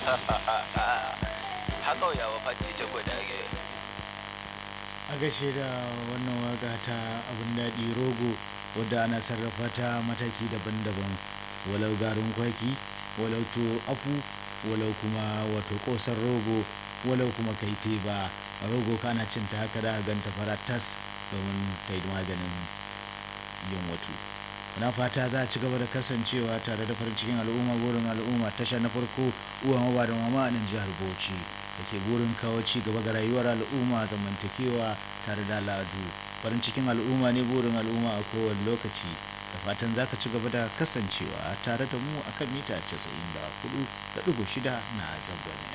haka yawa fati ce ko da ake a gashe da wannan waka ta abin daɗi rogo wadda ana sarrafa ta mataki daban-daban walau garin kwaki walau to afu walau kuma wato ƙosar rogo walau kuma kai teba rogo kana cin ta haka da ganta fara tas domin ta yi maganin yin wato na fata za a ci gaba da kasancewa tare da farin cikin al'umma burin al'umma tasha na farko uwa maba da mama a nan jihar bauchi da ke burin kawo ci gaba ga rayuwar al'umma zamantakewa tare da al'adu farin cikin al'umma ne burin al'umma a kowane lokaci da fatan za ka ci gaba da kasancewa tare da mu akan mita 94.6 na zangon